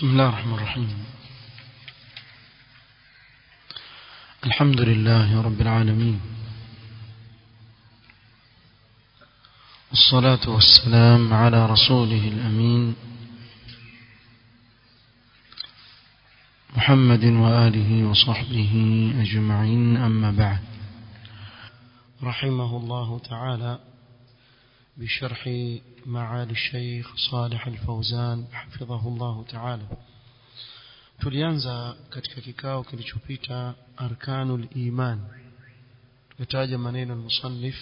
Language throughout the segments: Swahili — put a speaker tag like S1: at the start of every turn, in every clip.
S1: بسم الله الرحمن الرحيم الحمد لله رب العالمين والصلاة والسلام على رسوله الأمين محمد وآله وصحبه أجمعين أما بعد رحمه الله تعالى بشرح معالي الشيخ صالح الفوزان حفظه الله تعالى tulianza katika kikao kilichopita arkanul iman tukataja maneno al-musannif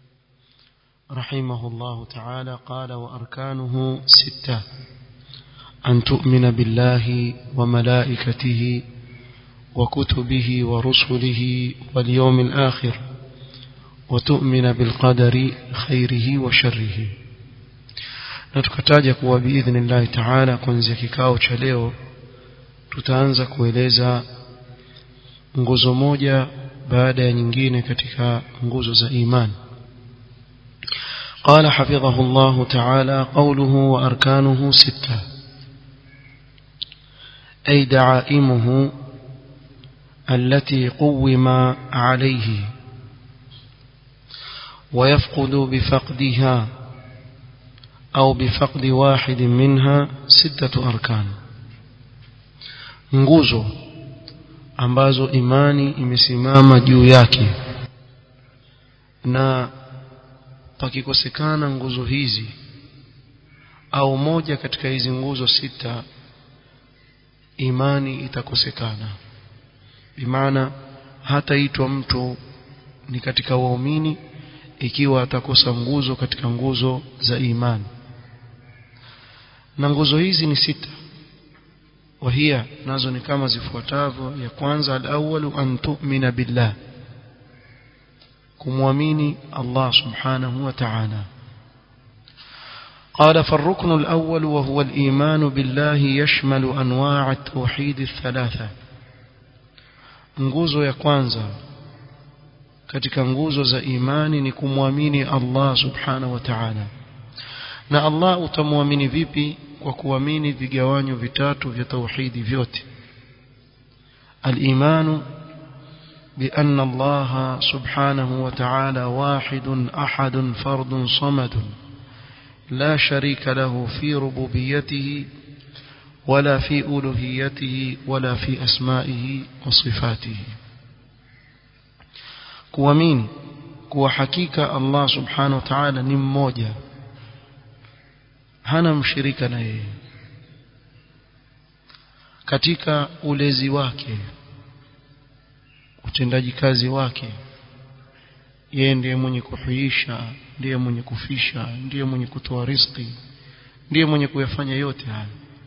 S1: رحمه الله تعالى قال وأركانه ستة أن تؤمن بالله وملائكته وكتبه ورسله واليوم الآخر وتؤمن بالقدر خيره وشره نتكتاج kuwa باذن الله تعالى kuanzia kikao cha leo tutaanza kueleza nguzo moja baada ya nyingine katika nguzo za imani قال حفظه الله تعالى قوله وأركانه ستة أي دعائمه التي قوم عليه ويفقد بفقدها أو بفقد واحد منها ستة أركان nguzo ambazo imani imesimama juu yake na pakikosekana nguzo hizi au moja katika hizi nguzo sita imani itakosekana bimaana hataitwa mtu ni katika waumini ikiwa atakosa nguzo katika nguzo za imani na nguzo hizi ni sita wahia nazo ni kama zifuatavyo ya kwanza al-awwalu an tu'mina billah kumwamini Allah subhanahu wa ta'ala قال فالركن الأول وهو الإيمان بالله يشمل أنواع التوحيد الثلاثة nguzo ya kwanza katika nguzo za imani ni kumwamini Allah subhanahu wa ta'ala na Allah utamwamini vipi kwa kuamini vigawanyo vitatu vya tauhidi vyote al-imanu بأن الله سبحانه وتعالى واحد أحد فرد صمد لا شريك له في ربوبيته ولا في ألوهيته ولا في أسمائه وصفاته kuamini kuwa hakika Allah subhanahu wa ta'ala ni mmoja hana mshirika na yeye katika ulezi wake utendaji kazi wake yeye ndiye mwenye kuhuisha ndiye mwenye kufisha ndiye mwenye kutoa riziki ndiye mwenye kuyafanya yote haya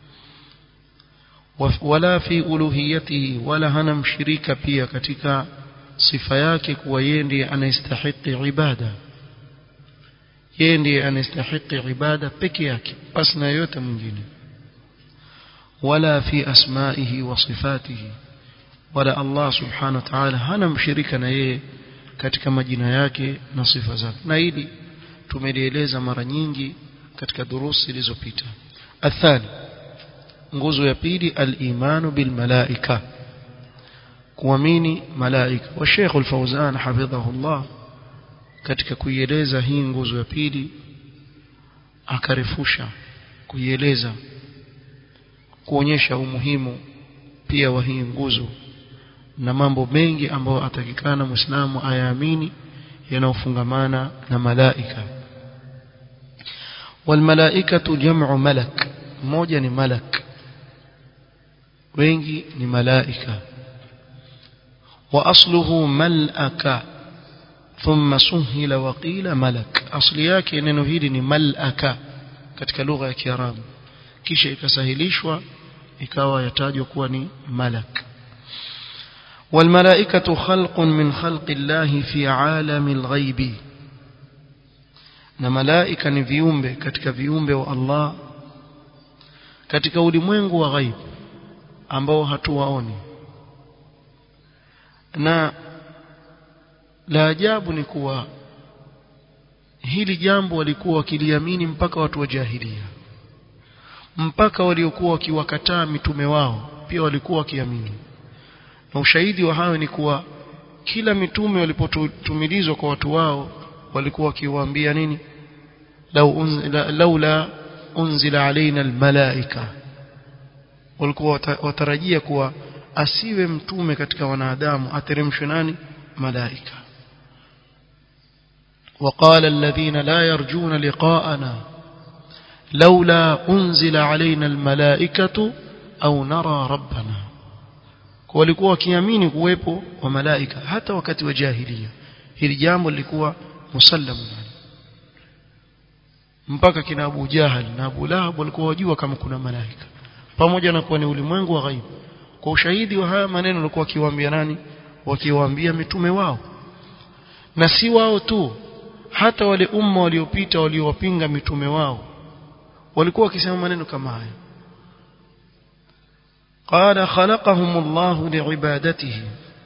S1: wala fi uluhiyatihi wala hana mshirika pia katika sifa yake kuwa yeye ndiye anastahili ibada yeye ndiye anastahili ibada peke yake basi na yote mwingine wala fi asma'ihi wa sifatihi wala Allah subhanahu wa ta'ala hana mshirika na yeye katika majina yake na sifa zake na hili tumelieleza mara nyingi katika durusi zilizopita athani nguzo ya pili al-imanu bil malaika kuamini malaika wa Sheikh al-Fawzan hafidhahullah katika kuieleza hii nguzo ya pili akarefusha kuieleza kuonyesha umuhimu pia wa hii nguzo na mambo mengi ambayo atakikana muislamu ayaamini yanayofungamana na malaika walmalaikatu jam'u malak mmoja ni malak wengi ni malaika wa asluhu malaka thumma suhila wa qila malak asli yake neno hili ni malaka katika lugha ya kiarabu kisha ikasahilishwa ikawa yatajwa kuwa ni malak والملائكة خلق من خلق الله في عالم الغيب na malaika ni viumbe katika viumbe wa Allah katika ulimwengu wa ghaib ambao hatuwaoni na la ajabu ni kuwa hili jambo walikuwa wakiliamini mpaka watu wa jahilia mpaka waliokuwa wakiwakataa mitume wao pia walikuwa wakiamini na ushahidi wa hayo ni kuwa kila mitume walipotumilizwa kwa watu wao walikuwa wakiwaambia nini laula unzila alaina almalaika walikuwa watarajia kuwa asiwe mtume katika wanadamu ateremshwe nani malaika وقال الذين لا يرجون لقاءنا لولا أنزل علينا الملائكة أو نرى ربنا walikuwa wakiamini kuwepo wa malaika hata wakati wa jahiliya hili jambo lilikuwa musallamu mpaka kina Abu Jahal na Abu Lahab walikuwa wajua kama kuna malaika pamoja na kuwa ni ulimwengu wa ghaibu kwa ushahidi wa haya maneno walikuwa wakiwaambia nani wakiwaambia mitume wao na si wao tu hata wale umma waliopita waliowapinga mitume wao walikuwa wakisema maneno kama haya قال خلقهم الله لعبادته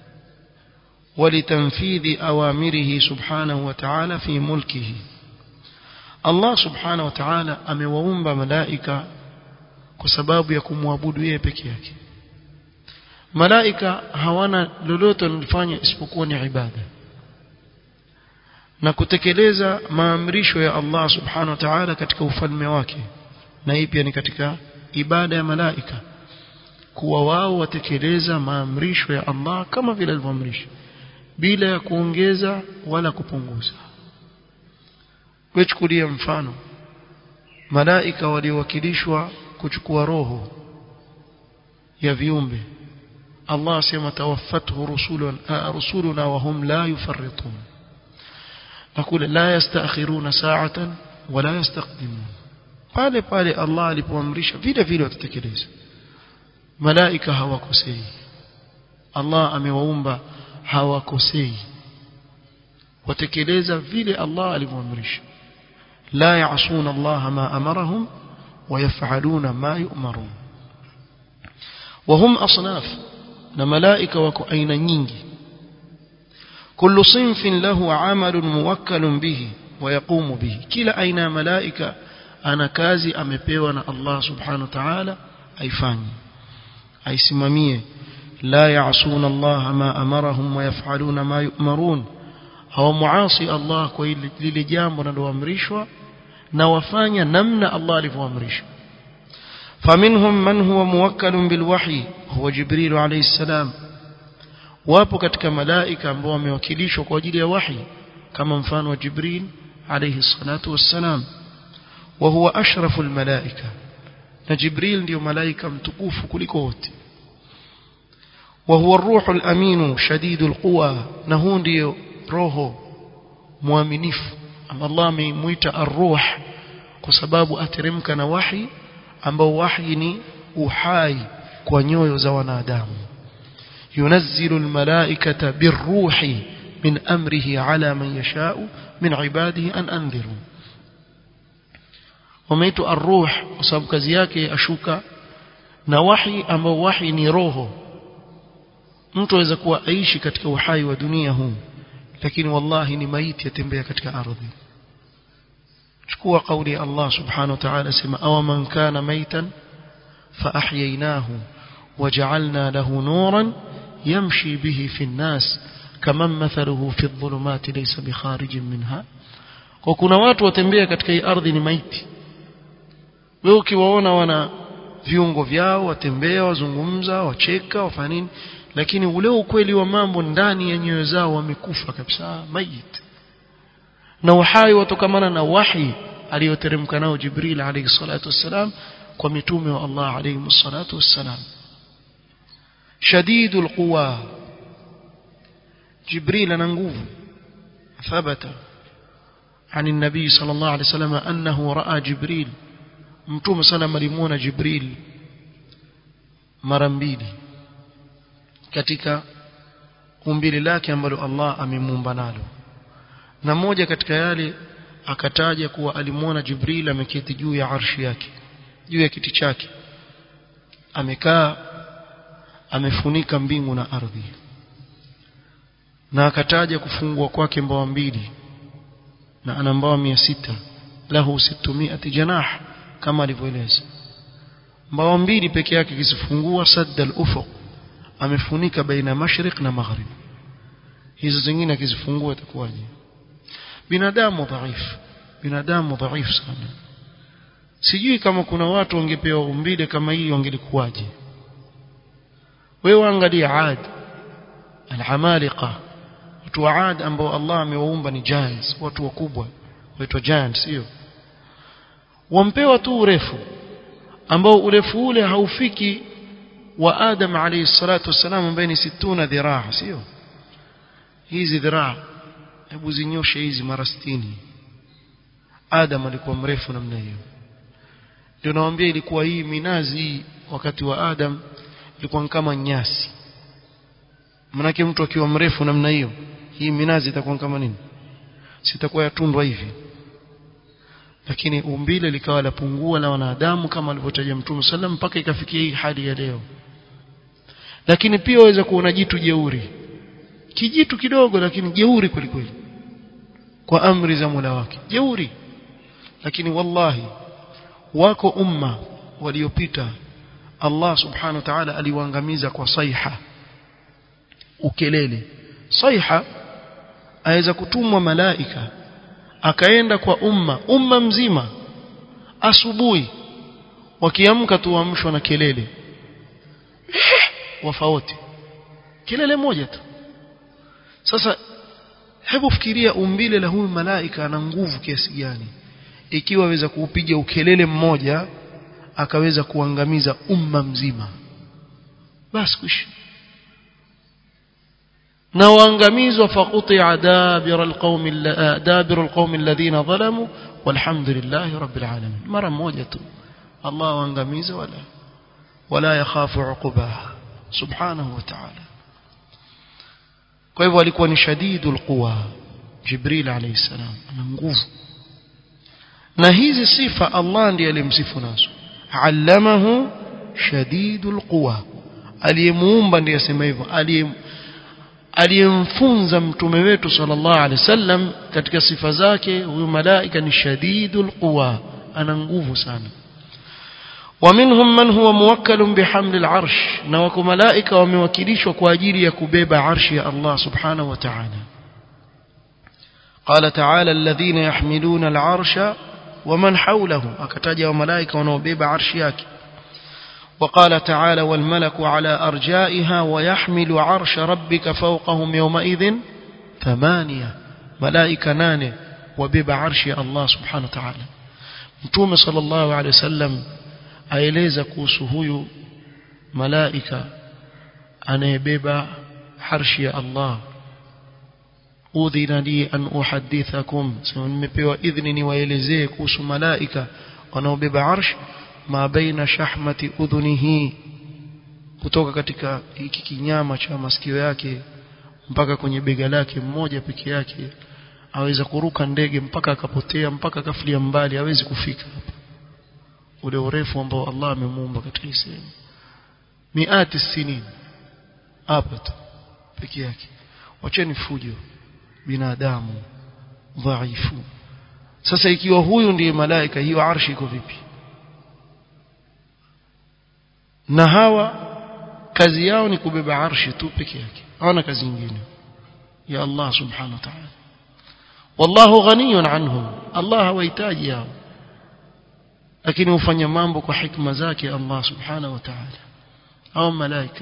S1: ولتنفيذ أوامره سبحانه وتعالى في ملكه الله سبحانه وتعالى amewaumba malaika kwa sababu ya kumwabudu yeye peke yake malaika hawana lolote wanalofanya isipokuwa ni ibada na kutekeleza maamrisho ya Allah subhanahu wa ta'ala katika ufalme wake na hii pia ni katika ibada ya malaika kuwa wao watekeleza maamrisho ya Allah kama vile alivyoamrisha bila ya kuongeza wala kupunguza wechukulia mfano malaika waliowakilishwa kuchukua roho ya viumbe Allah asema tawaffathu rusuluna rusuluna wa hum la yufarritun nakule la yastakhiruna sa'atan wala yastaqdimun pale pale Allah alipoamrisha vile vile watatekeleza malaika hawakosei Allah amewaumba hawakosei watekeleza vile Allah alivyoamrisha la yaasuna Allah ma amarahum ويفعلون ما يؤمرون وهم أصناف na malaika wako aina nyingi kullu sinfin lahu amalun muwakkalun bihi wa yaqumu bihi kila aina ya malaika ana kazi amepewa na Allah subhanahu wa ta'ala aifanye aisimamie la ya'suna Allah ma amarahum wa yaf'aluna ma yu'marun hawa muasi Allah kwa lile jambo linaloamrishwa na wafanya namna Allah alivyoamrisha فمنهم من هو موكل بالوحي هو جبريل عليه السلام wapo katika malaika ambao wamewakilishwa kwa ajili ya wahi kama mfano wa Jibril alayhi salatu wassalam wa huwa ashraful malaika na Jibril ndio malaika mtukufu kuliko wote wa huwa ar-ruhul aminu shadidul quwa na huyo ndio roho muaminifu Allah amemuita ar-ruh kwa sababu ateremka na wahi ambao wahi ni uhai kwa nyoyo za wanadamu ينزل الملائكة بالروح من أمره على من يشاء من عباده أن أنذروا وميت الروح وسبب kazi yake ashuka na wahi ambao wahi ni roho mtu aweza kuwa aishi katika uhai wa dunia huu lakini wallahi ni maiti yatembea katika ardhi chukua kauli ya Allah subhanahu wa ta'ala sema aw man kana maitan fa ahyaynahu وجعلنا له نورا يمشي به في الناس كمن مثله في الظلمات ليس بخارج منها kwa kuna watu watembea katika hii ardhi ni maiti wewe ukiwaona wana viungo vyao watembea wazungumza wacheka wafanya nini lakini ule ukweli wa mambo ndani ya nyoyo zao wamekufa kabisa mayit na uhai watokamana na wahi aliyoteremka nao Jibril alayhi salatu wassalam kwa mitume wa Allah alayhi salatu wassalam شديد القوى جبريل أنا نقوف ثبت عن النبي صلى الله عليه وسلم أنه رأى جبريل متوم سلام لمون جبريل مرمبيلي katika umbili lake ambalo Allah amemuumba nalo na mmoja katika yale akataja kuwa alimuona Jibril ameketi juu ya arshi yake juu ya kiti chake amekaa amefunika mbingu na ardhi na akataja kufungwa kwake mbawa mbili na ana mbawa mia sita lahu sittumiati janah kama alivyoeleza mbawa mbili peke yake kisifungua sadda al-ufuq amefunika baina mashriq na maghrib hizo zingine akizifungua itakuwaje binadamu dhaifu binadamu dhaifu sana sijui kama kuna watu wangepewa umbile kama hii wangelikuwaje wewe angalia Ad al-Amaliqa watu wa Ad ambao Allah amewaumba ni giants watu wakubwa waitwa giants sio wampewa tu urefu ambao urefu ule haufiki wa Adam alayhi salatu wasalam ambaye ni 60 dhiraa sio hizi dhiraa hebu zinyoshe hizi mara 60 Adam alikuwa mrefu namna hiyo ndio nawaambia ilikuwa hii minazi wakati wa Adam ilikuwa kama nyasi manake mtu akiwa mrefu namna hiyo hii minazi itakuwa kama nini sitakuwa yatundwa hivi lakini umbile likawa lapungua la wanadamu kama alivyotaja Mtume sallam mpaka ikafikia hii hali ya leo lakini pia waweza kuona jitu jeuri kijitu kidogo lakini jeuri kweli kweli kwa amri za Mola wake jeuri lakini wallahi wako umma waliopita Allah subhanahu wa ta'ala aliwaangamiza kwa saiha ukelele saiha aweza kutumwa malaika akaenda kwa umma umma mzima asubuhi wakiamka tu waamshwa na kelele wafaoti kelele moja tu sasa hebu fikiria umbile la huyu malaika ana nguvu kiasi gani ikiwa aweza kuupiga ukelele mmoja akaweza kuangamiza umma mzima basi kuishi na waangamizwa faqutia dabira alqaumi dabira alqaumi alladhina zalamu walhamdulillahi rabbil alamin mara moja tu Allah waangamiza wala wala yakhafu uqubaha subhanahu wa ta'ala kwa hivyo alikuwa ni shadidul quwa jibril alayhi salam ana nguvu na hizi sifa Allah ndiye alimsifu nazo allamahu shadidul quwa aliyemuumba ndiye asema hivyo aliyemfunza mtume wetu sallallahu alaihi wasallam katika sifa zake huyu malaika ni shadidul quwa ana nguvu sana ومنهم من هو موكل بحمل العرش na wako malaika wamewakilishwa kwa ajili ya kubeba arshi ya Allah subhanahu wa ta'ala قال تعالى الذين يحملون العرش ومن حوله akataja wa malaika wanaobeba arshi yake وقال تعالى والملك على أرجائها ويحمل عرش ربك فوقهم يومئذ ثمانية ملائكة نانة وبيب عرش الله سبحانه وتعالى متوم صلى الله عليه وسلم aeleza kuhusu huyu malaika anayebeba harshi ya Allah udhina li an uhadithakum sema nimepewa idhni niwaelezee kuhusu malaika wanaobeba arsh ma baina shahmati udhunihi kutoka katika hiki kinyama cha masikio yake mpaka kwenye bega lake mmoja peke yake aweza kuruka ndege mpaka akapotea mpaka akafilia mbali hawezi kufika hapa ule urefu ambao Allah amemuumba katika hii sehemu miati sinin hapa tu peke yake wacheni fujo binadamu dhaifu sasa ikiwa huyu ndiye malaika hiyo arshi iko vipi na hawa kazi yao ni kubeba arshi tu peke yake hawana kazi nyingine ya Allah subhanahu wa ta'ala wallahu ghaniyun anhum Allah hawahitaji hao lakini hufanya mambo kwa hikma zake Allah subhanahu wa ta'ala au malaika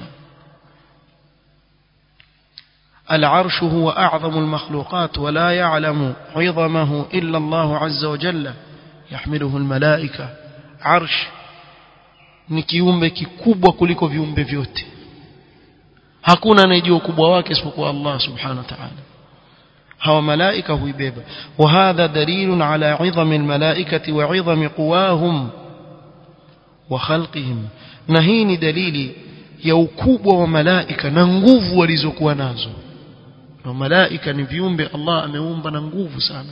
S1: العرش هو أعظم المخلوقات ولا يعلم عظمه إلا الله عز وجل يحمله الملائكة عرش ni kiumbe kikubwa kuliko viumbe vyote hakuna anayejua ukubwa wake isipokuwa Allah subhanahu wa ta'ala hawa malaika huibeba wa hadha dalilun ala 'idhami almalaikati wa 'idhami quwahum wa khalqihim na hii ni dalili ya ukubwa wa malaika na nguvu walizokuwa nazo na malaika ni viumbe Allah ameumba na nguvu sana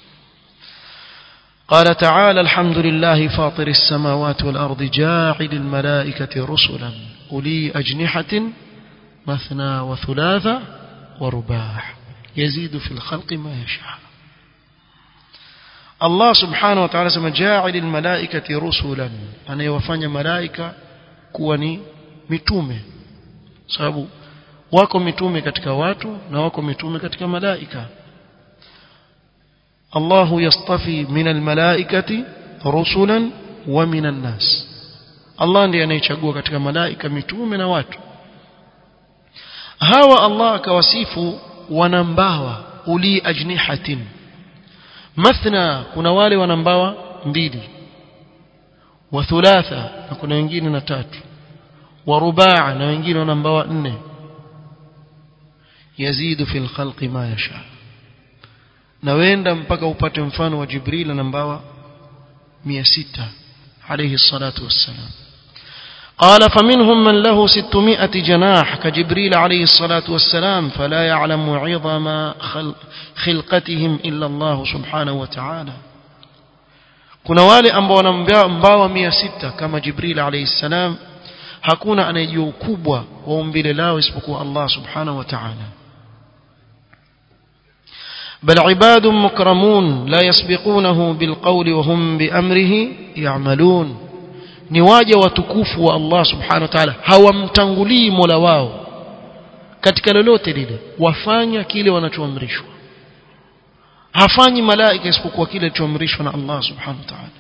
S1: قال تعالى الحمد لله فاطر السماوات والأرض جاعل الملائكة رسلا أولي أجنحة مثنى وثلاث ورباع يزيد في الخلق ما يشاء Allah subhanahu wa ta'ala sema ja'ilil malaikati rusulan anayewafanya malaika kuwa ni mitume sababu wako mitume katika watu na wako mitume katika malaika Allahu yastafi minal malaikati rusulan wa minan nas Allah ndiye anayechagua katika malaika mitume na watu hawa Allah akawasifu wanambawa uli ajnihatin mathna kuna wale wanambawa mbili wa thulatha na kuna wengine na tatu wa rubaa na wengine wanambawa nne yazidu fil khalqi ma yasha na wenda mpaka upate mfano wa Jibril anambawa 600 alayhi salatu wassalam قال فمنهم من له ستمائة جناح كجبريل عليه الصلاة والسلام فلا يعلم عظم خلقتهم إلا الله سبحانه وتعالى kuna wale ambao wana mbawa mia sita kama jibril alayhi salam hakuna anayejua ukubwa wa umbile lao isipokuwa allah subhanahu wa ta'ala bal ibadun mukramun la yasbiqunahu bilqawli wa hum biamrihi ya'malun ni waja watukufu wa Allah subhanahu wa ta'ala hawamtangulii Mola wao katika lolote lile wafanya kile wanachoamrishwa hafanyi malaika isipokuwa kile kilichoamrishwa na Allah subhanahu wa ta'ala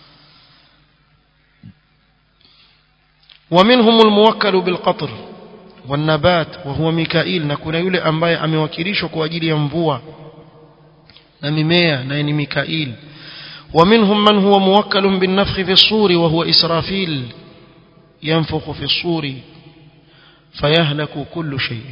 S1: ومنهم الموكل بالقطر والنبات وهو ميكائيل na kuna yule ambaye amewakilishwa kwa ajili ya mvua na mimea na ni Mikail ومنهم من هو موكل بالنفخ في الصور وهو إسرافيل ينفخ في الصور فيهلك كل شيء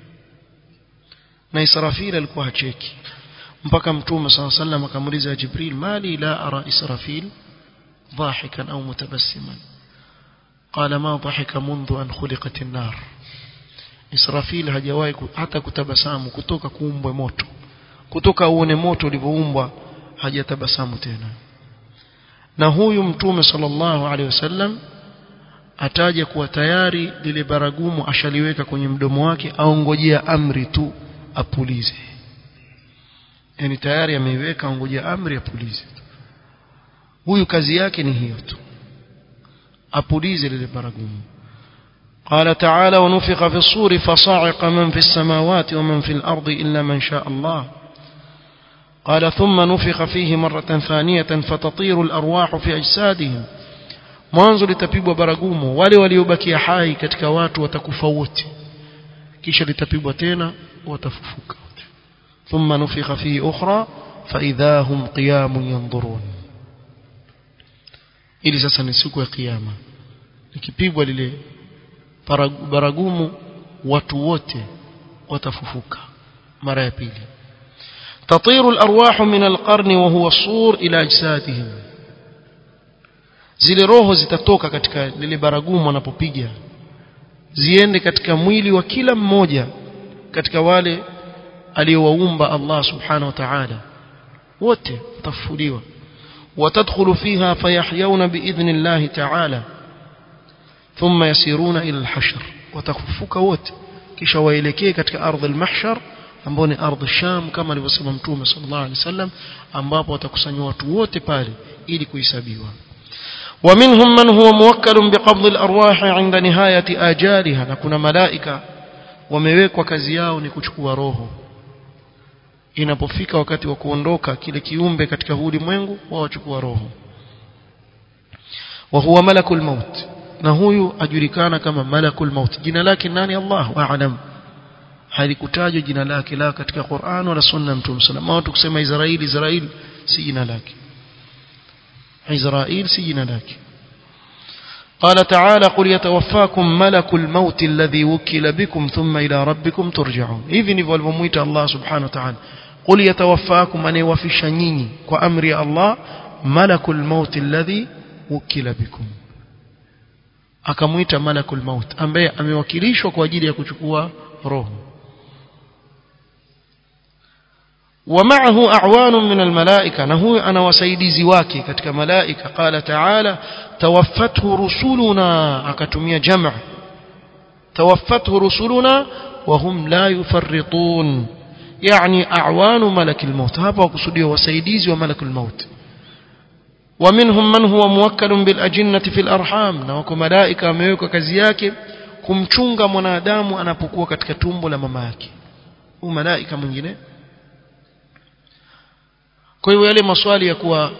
S1: na Israfil alikuwa hacheki mpaka mtume صلى الله عليه وسلم akamuuliza Jibril mali la ara Israfil ضاحكا أو متبسما قال ما ضحك منذ أن خلقت النار Israfil hajawahi hata kutabasamu kutoka kuumbwe moto kutoka uone moto ulivyoumbwa hajatabasamu tena na huyu mtume sallallahu alaihi wasallam ataja kuwa tayari lile baragumu ashaliweka kwenye mdomo wake aongojea amri tu apulize yani tayari ameiweka aongojea amri apulize huyu kazi yake ni hiyo tu apulize lile baragumu قال تعالى ونفخ في الصور فصاعق من في السماوات ومن في الأرض إلا من شاء الله قال ثم نفخ فيه مرة ثانية فتطير الأرواح في أجسادهم mwanzo litapigwa baragumu wale waliobakia hai katika watu watakufa wote kisha litapigwa tena watafufuka thumma nufikha fihi ukhra faidha hum qiyamun yanzurun ili sasa ni siku ya kiyama ikipigwa lile baragumu watu wote watafufuka mara ya pili تطير الأرواح من القرن وهو الصور إلى أجسادهم zile roho zitatoka katika lile baragumu wanapopiga ziende katika mwili wa kila mmoja katika wale aliowaumba Allah subhanahu wa ta'ala wote watafufuliwa watadkhulu fiha fayahyawna biidhni Allah ta'ala thumma yasiruna ila al-hashr watafufuka wote kisha waelekee katika ardhi al-mahshar ambao ni ardhi Sham kama alivyosema Mtume sallallahu alaihi wasallam ambapo watakusanywa watu wote pale ili kuhesabiwa ومنهم من هو موكل بقبض الأرواح عند نهاية آجالها na kuna malaika wamewekwa kazi yao ni kuchukua roho inapofika wakati wa kuondoka kile kiumbe katika huu ulimwengu wao wachukua roho wa huwa malakul maut na huyu ajulikana kama malakul maut jina lake nani Allah aalam halikutajwa jina lake la katika Qur'an wala sunna mtume sallallahu alayhi kusema Israeli Israeli si jina lake Israeli si jina lake قال تعالى قل يتوفاكم ملك الموت الذي وكل بكم ثم إلى ربكم ترجعون hivi ndivyo alivyomuita Allah subhanahu wa ta'ala قل يتوفاكم anayewafisha nyinyi kwa amri ya Allah malakul maut alladhi wukila bikum akamuita malakul maut ambaye amewakilishwa kwa ajili ya kuchukua roho ومعه أعوان من الملائكة نهو أنا وسيديزي واكي كتك ملائكة قال تعالى توفته رسلنا أكتمية جمع توفته رسلنا وهم لا يفرطون يعني أعوان ملك الموت هذا وقصدي وسيديزي وملك الموت ومنهم من هو موكل بالأجنة في الأرحام na wako malaika wamewekwa kazi yake kumchunga mwanadamu anapokuwa katika tumbo la mama yake huyu malaika mwingine kwa hiyo yale maswali ya kuwa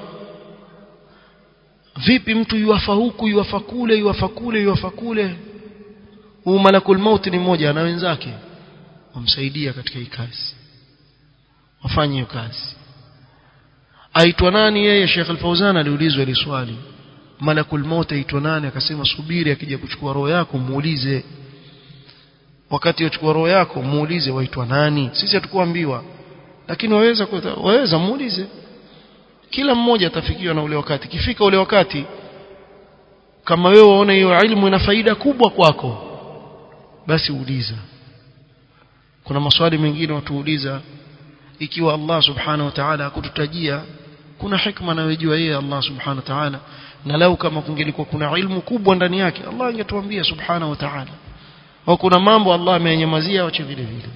S1: vipi mtu yuafa huku yuafa kule yuafa kule yuafa kule huyu malakul maut ni mmoja na wenzake wamsaidia katika hii kazi wafanye hiyo kazi aitwa nani yeye Sheikh Al-Fauzan aliulizwa ile swali malakul maut aitwa nani akasema subiri akija kuchukua roho yako muulize wakati uchukua roho yako muulize waitwa nani sisi hatukuambiwa lakini waweza waweza muulize kila mmoja atafikiwa na ule wakati kifika ule wakati kama wewe waona hiyo ilmu ina faida kubwa kwako basi uliza kuna maswali mengine watuuliza ikiwa Allah subhanahu wa ta'ala akututajia kuna hikma anayojua yeye Allah subhanahu wa ta'ala na lau kama kungelikuwa kuna ilmu kubwa ndani yake Allah angetuambia subhanahu wa ta'ala au kuna mambo Allah amenyamazia wache vile vile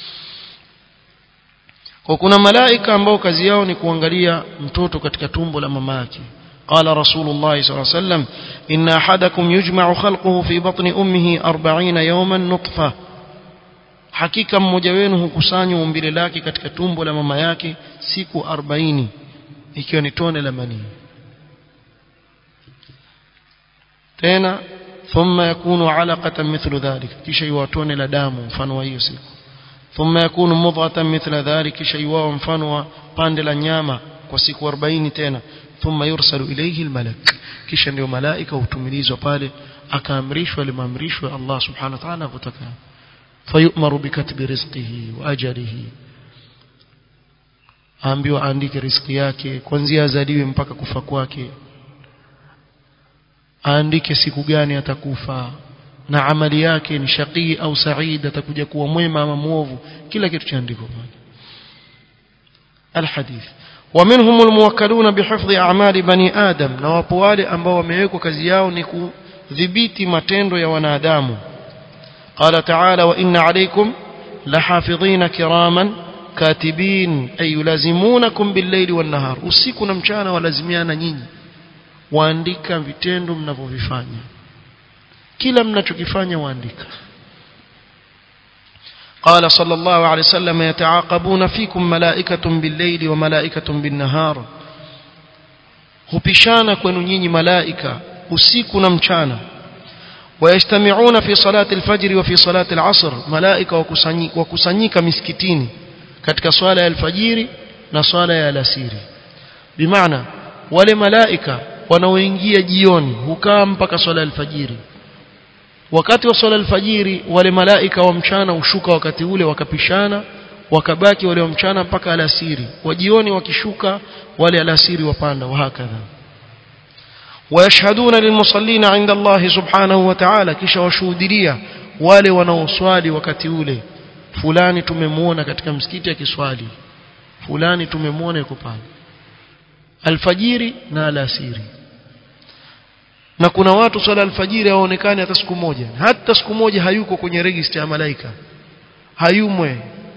S1: kwa kuna malaika ambao kazi yao ni kuangalia mtoto katika tumbo la mama yake قال رسول الله صلى الله عليه وسلم إن أحدكم يجمع خلقه في بطن أمه أربعين يوما نطفة hakika mmoja wenu hukusanywa umbile lake katika tumbo la mama yake siku 40 ikiwa ni tone la manii tena thumma yakunu alaqatan mithlu dhalik kisha iwa tone la damu mfano wa hiyo siku thumma yakunu mudghatan mithla dhalik kisha iwa mfano wa pande la nyama kwa siku 40 tena thumma yursalu ilayhi almalak kisha ndio malaika hutumilizwa pale akaamrishwa limaamrishwa Allah subhanahu wa ta'ala kutaka fayu'maru bikatbi rizqihi wa ajalihi aambiwa aandike riziki yake kuanzia azaliwe mpaka kufa kwake aandike siku gani atakufa na amali yake ni shaqii au said atakuja kuwa mwema ama muovu kila kitu chaandikwa الحديث ومنهم الموكلون بحفظ أعمال بني آدم na wapo wale ambao wamewekwa kazi yao ni kudhibiti matendo ya wanadamu قال تعالى وإن عليكم لحافظين كراما كاتبين أي يلازمونكم بالليل والنهار usiku na mchana walazimiana nyinyi waandika vitendo mnavyovifanya kila mnachokifanya waandika قال صلى الله عليه وسلم يتعاقبون فيكم ملائكة بالليل وملائكة بالنهار hupishana kwenu nyinyi malaika usiku na mchana ويجتمعون في صلاة الفجر وفي صلاة العصر ملائكة وكسanyika miskitini katika swala ya alfajiri na swala ya alasiri bimaana wale malaika wanaoingia jioni hukaa mpaka swala ya alfajiri wakati wa swala alfajiri wale malaika wa mchana hushuka wakati ule wakapishana wakabaki wale wa mchana mpaka alasiri wa jioni wakishuka wale alasiri wapanda wahakadha ويشهدون للمصلين عند الله سبحانه وتعالى kisha washuhudia wale wanaoswali wakati ule fulani tumemwona katika msikiti akiswali fulani tumemwona yuko pale alfajiri na alasiri na kuna watu swala alfajiri hawaonekani hata siku moja hata siku moja hayuko kwenye register ya malaika hayumwe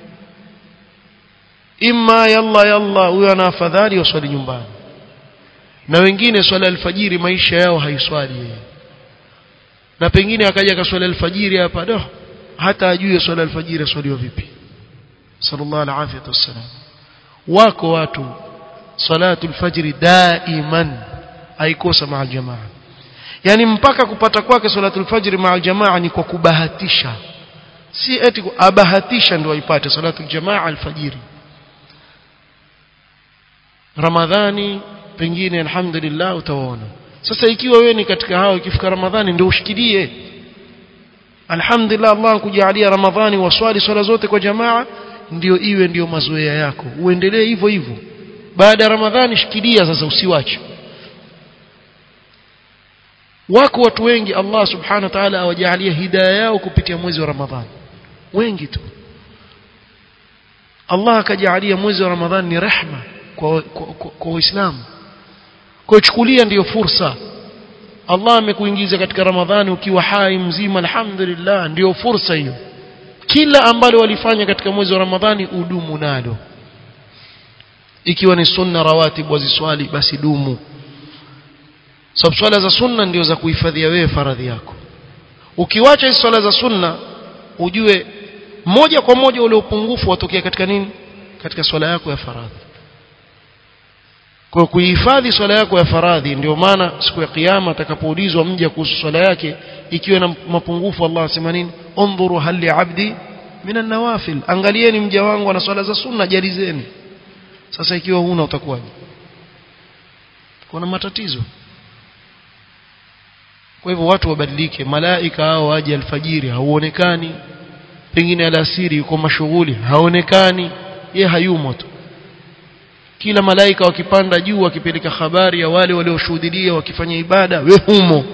S1: imma yalla yalla huyo ana afadhali waswali nyumbani na wengine swala alfajiri maisha yao haiswali yeye na pengine akaja akaswali alfajiri hapa do hata ajue swala alfajiri aswaliwa vipi sallallahu alaihi wasallam wako watu salatu alfajiri daiman haikosa maa jamaa yani mpaka kupata kwake salatu alfajiri maa jamaa ni kwa kubahatisha si eti abahatisha ndio aipate salatu aljamaa alfajiri ramadhani pengine alhamdulillah utaona sasa ikiwa wewe ni katika hao ikifika ramadhani ndio ushikilie alhamdulillah Allah kujalia ramadhani waswali swala zote kwa jamaa ndio iwe ndio mazoea yako uendelee hivyo hivyo baada ya ramadhani shikilia sasa usiwache wako watu wengi Allah subhanahu wa ta'ala awajalia hidayah yao kupitia mwezi wa ramadhani wengi tu Allah akajalia mwezi wa ramadhani ni rehma kwa kwa Uislamu kwa chukulia ndiyo fursa Allah amekuingiza katika Ramadhani ukiwa hai mzima alhamdulillah ndiyo fursa hiyo kila ambalo walifanya katika mwezi wa Ramadhani udumu nalo ikiwa ni sunna rawatib waziswali basi dumu sababu swala za sunna ndio za kuhifadhia wewe faradhi yako ukiwacha hizo swala za sunna ujue moja kwa moja ule upungufu watokea katika nini katika swala yako ya faradhi kwa kuhifadhi swala yako ya faradhi ndio maana siku ya kiyama atakapoulizwa mja kuhusu swala yake ikiwa na mapungufu Allah asema nini undhuru hal li abdi min an-nawafil angalieni mja wangu ana swala za sunna jalizeni sasa ikiwa huna utakuwaje kuna matatizo kwa hivyo watu wabadilike malaika hao waje alfajiri hauonekani pengine alasiri yuko mashughuli haonekani ye hayumo tu kila malaika wakipanda juu wakipeleka habari ya wale walioshuhudia wakifanya ibada we humo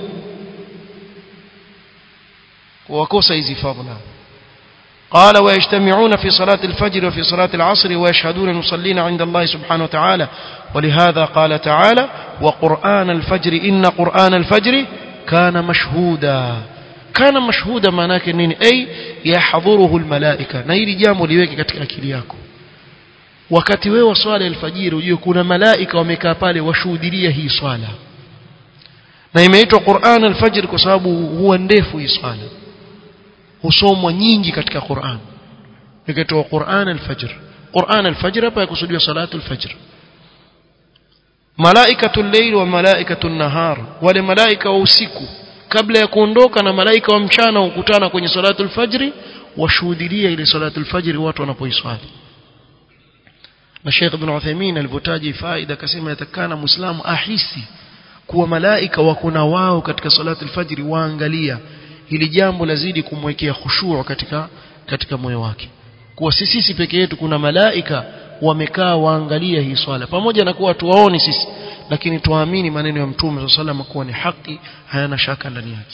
S1: wakosa hizi fadhila قال ويجتمعون في صلاة الفجر وفي صلاة العصر ويشهدون المصلين عند الله سبحانه وتعالى ولهذا قال تعالى وقرآن الفجر إن قرآن الفجر كان مشهودا كان مشهودا معناك نين أي يحضره الملائكة نيل جامو liweke katika akili yako wakati wewe swala alfajiri ujue kuna malaika wamekaa pale washuhudia hii swala na imeitwa Qur'an alfajr kwa sababu huwa ndefu hii swala husomwa nyingi katika Qur'an ikaitwa Qur'an alfajr Qur'an alfajr hapa yakusudiwa salatu alfajr malaikatul layl wa malaikatul nahar wale malaika wa usiku kabla ya kuondoka na malaika wa mchana hukutana kwenye salatu alfajr washuhudia ile salatu alfajr watu wanapoiswali na Sheikh Ibn Uthaymeen alivyotaji faida akasema yatakana muislamu ahisi kuwa malaika wako na wao katika salatu alfajr waangalia hili jambo lazidi kumwekea khushu' katika katika moyo wake kuwa sisi sisi peke yetu kuna malaika wamekaa waangalia hii swala pamoja na kuwa tuwaoni sisi lakini tuamini maneno ya mtume sallallahu kuwa ni haki hayana shaka ndani yake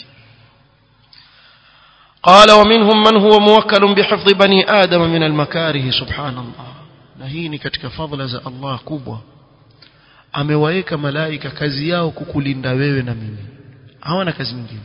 S1: قال ومنهم من هو موكل بحفظ بني آدم من المكاره سبحان الله na hii ni katika fadhila za Allah kubwa amewaeka malaika kazi yao kukulinda wewe na mimi hawana kazi nyingine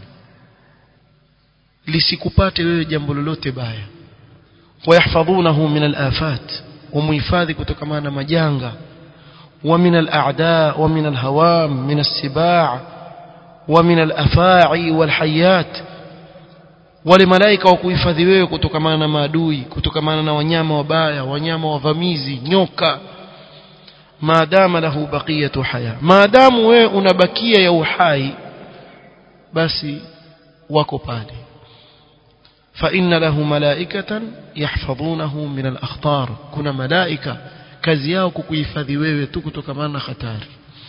S1: lisikupate wewe jambo lolote baya wayahfadhunahu min al-afat ومحفظي kutokana na majanga ومن الأعداء ومن الهوام من السباع ومن الأفاعي والحيات wale malaika wa kuhifadhi wewe kutokana na maadui kutokana na wanyama wabaya wanyama wavamizi nyoka maadama lahu baqiyatu haya maadamu wewe unabakia ya uhai basi wako pale فإن له ملائكة يحفظونه من الأخطار كنا ملائكة kazi yao kukuhifadhi wewe tu kutokana na hatari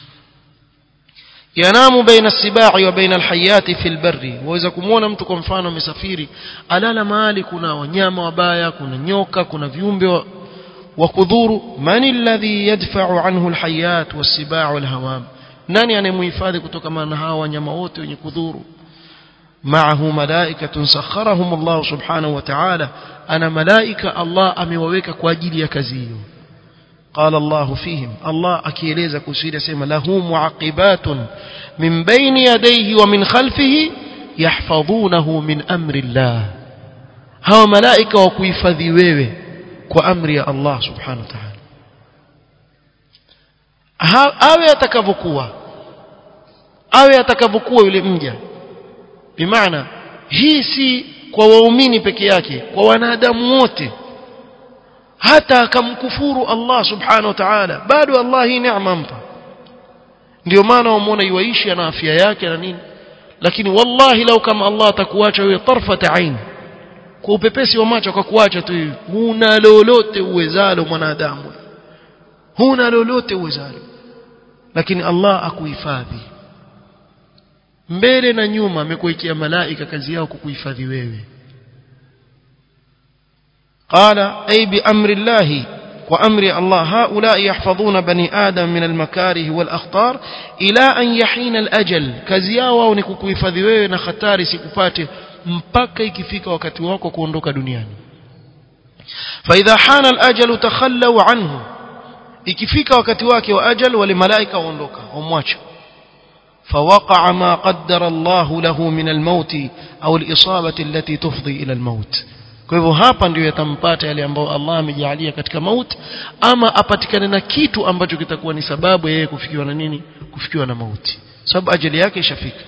S1: yanamu baina sibai wa baina alhayati fil barri waweza kumuona mtu kwa mfano amesafiri alala mahali kuna wanyama wabaya kuna nyoka kuna viumbe wa, wa kudhuru man alladhi yadfa'u anhu alhayat wasibaa walhawam nani anemhifadhi kutokana na hawa wanyama wote wenye kudhuru معه ملائكة سخرهم الله سبحانه وتعالى أنا ملائكة الله أموويك كواجيل يكزيو قال الله فيهم الله أكيليز كسير سيما له معقبات من بين يديه ومن خلفه يحفظونه من أمر الله هو ملائكة وكيفذي ويوي كأمر يا الله سبحانه وتعالى awe atakavyokuwa awe atakavyokuwa yule mja bimaana hii si kwa waumini peke yake kwa wanadamu wote hata akamkufuru Allah subhanahu wa ta'ala bado Allah hii neema mpa ndio maana wamuona yuishi ana afya yake na nini lakini wallahi lau kama Allah atakuacha wewe tarfata ain kwa upepesi wa macho akakuacha tu hivi huna lolote uwezalo mwanadamu huna lolote uwezalo lakini Allah akuhifadhi mbele na nyuma amekuwekea malaika kazi yao kukuhifadhi wewe qala ay bi amri llahi wa amri Allah haula yahfadhuna bani adam min almakarih wal akhtar ila an yahina alajal kazi yao wao ni kukuhifadhi wewe na hatari sikupate mpaka ikifika wakati wako kuondoka duniani فاذا حان الاجل تخلوا عنه ikifika wakati wake wa ajal wale malaika waondoka wamwacha فوقع ما قدر الله له من الموت أو الإصابة التي تفضي إلى الموت kwa hivyo hapa ndio yatampata yale ambayo Allah amejalia katika maut ama apatikane na kitu ambacho kitakuwa ni sababu yeye kufikiwa na nini kufikiwa na mauti sababu ajali yake ishafika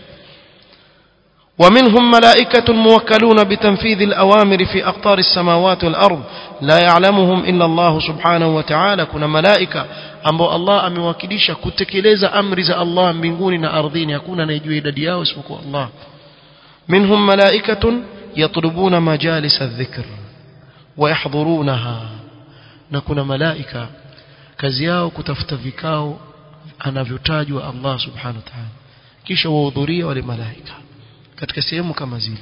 S1: ومنهم ملائكة موكلون بتنفيذ الأوامر في أقطار السماوات والأرض لا يعلمهم إلا الله سبحانه وتعالى كنا ملائكة ambao Allah amewakilisha kutekeleza amri za Allah mbinguni na ardhini hakuna anayejua idadi yao isipokuwa Allah minhum malaikatun yatlubuna majalis adh-dhikr wa yahdhurunaha na kuna malaika kazi yao kutafuta vikao anavyotajwa Allah subhanahu wa ta'ala kisha wahudhuria wale malaika katika sehemu kama zile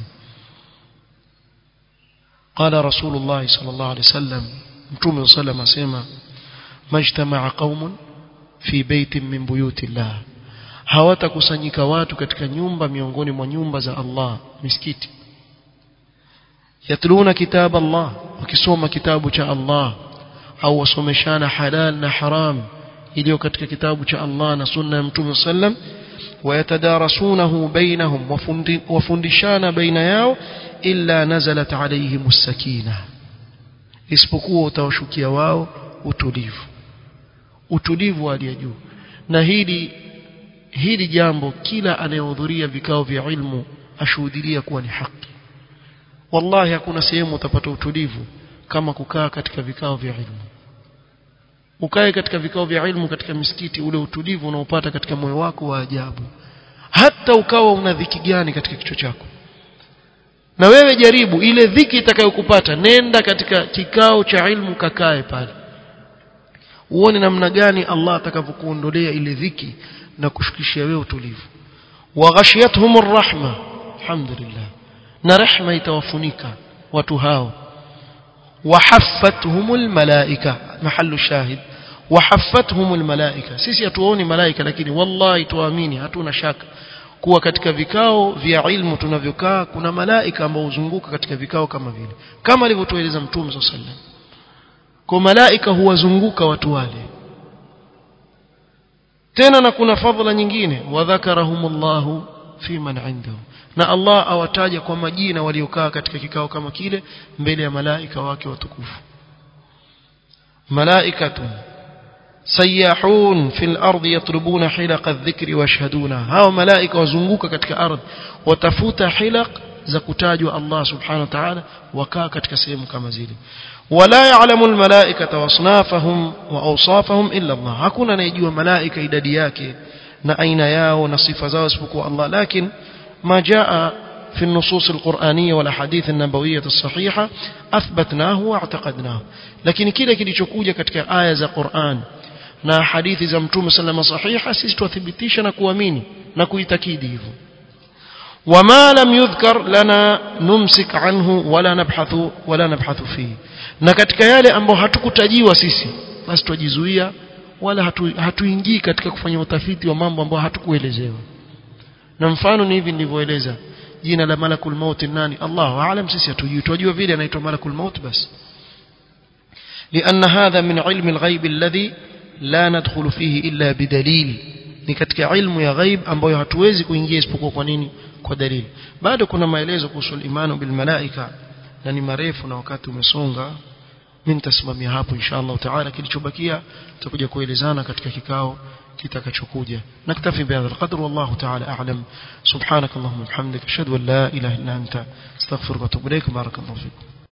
S1: قال رسول الله صلى الله عليه وسلم متوم صلى الله عليه وسلم ما اجتمع قوم في بيت من بيوت الله hawatakusanyika watu katika nyumba miongoni mwa nyumba za Allah misikiti yatluna kitab Allah wakisoma kitabu cha Allah au wasomeshana halal na haram iliyo katika kitabu cha Allah na sunna ya Mtume sallam ويتدارسونه بينهم وفندشان بين yao إلا نزلت عليهم السكينة isipokuwa utawashukia wao utulivu utulivu hali juu na hili hili jambo kila anayehudhuria vikao vya ilmu ashuhudilia kuwa ni haki wallahi hakuna sehemu utapata utulivu kama kukaa katika vikao vya ilmu ukae katika vikao vya ilmu katika misikiti ule utulivu unaopata katika moyo wako wa ajabu hata ukawa una dhiki gani katika kichwa chako na wewe jaribu ile dhiki itakayokupata nenda katika kikao cha ilmu kakae pale uone namna gani Allah atakavyokuondolea ile dhiki na kushukishia wewe utulivu wa ghashiyatuhum rahma alhamdulillah na rehma itawafunika watu hao وحفتهم الملائكة محل الشاهد وحفتهم الملائكة sisi hatuoni malaika lakini wallahi tuamini hatuna shaka kuwa katika vikao vya ilmu tunavyokaa kuna malaika ambao huzunguka katika vikao kama vile kama alivyotueleza mtume صلى الله عليه وسلم kwa malaika huwazunguka watu wale tena na kuna fadhila nyingine wadhakarahumullahu fi man indahu na Allah awataja kwa majina waliokaa katika kikao kama kile mbele ya malaika wake watukufu malaikatun sayahun fil ardi yatlubuna hilaq adh-dhikri washhaduna hao malaika wazunguka katika ardhi watafuta hilaq za kutajwa Allah subhanahu wa ta'ala wakaa katika sehemu kama zile wala ya'lamu al-malaikata wasnafahum wa awsafahum illa Allah hakuna anayejua malaika idadi yake na aina yao na sifa zao isipokuwa Allah lakini ما جاء في النصوص القرآنية والأحاديث النبوية الصحيحة أثبتناه واعتقدناه لكن كده kilichokuja katika aya za Qur'an na hadithi za Mtume sallama sahiha sisi tuthibitisha na kuamini na kuitakidi hivyo وما لم يذكر لنا نمسك عنه ولا نبحث ولا نبحث فيه na katika yale ambayo hatukutajiwa sisi basi tujizuia wala hatuingii hatu katika kufanya utafiti wa mambo ambayo hatukuelezewa na mfano ni hivi nilivyoeleza jina la malakul maut nani Allahu aalam sisi hatujui tunajua vile anaitwa malakul maut basi لأن هذا من علم الغيب الذي لا ندخل فيه إلا بدليل ni katika ilmu ya ghaib ambayo hatuwezi kuingia isipokuwa kwa nini kwa dalili bado kuna maelezo kuhusu imani bil malaika na ni marefu na wakati umesonga mimi nitasimamia hapo inshallah taala kilichobakia tutakuja kuelezana katika kikao kitakachokuja naktafi bihadha alqadr wallahu ta'ala a'lam subhanak allahumma bihamdika ashhadu an la ilaha illa anta astaghfiruka wa atubu ilaik barakallahu fikum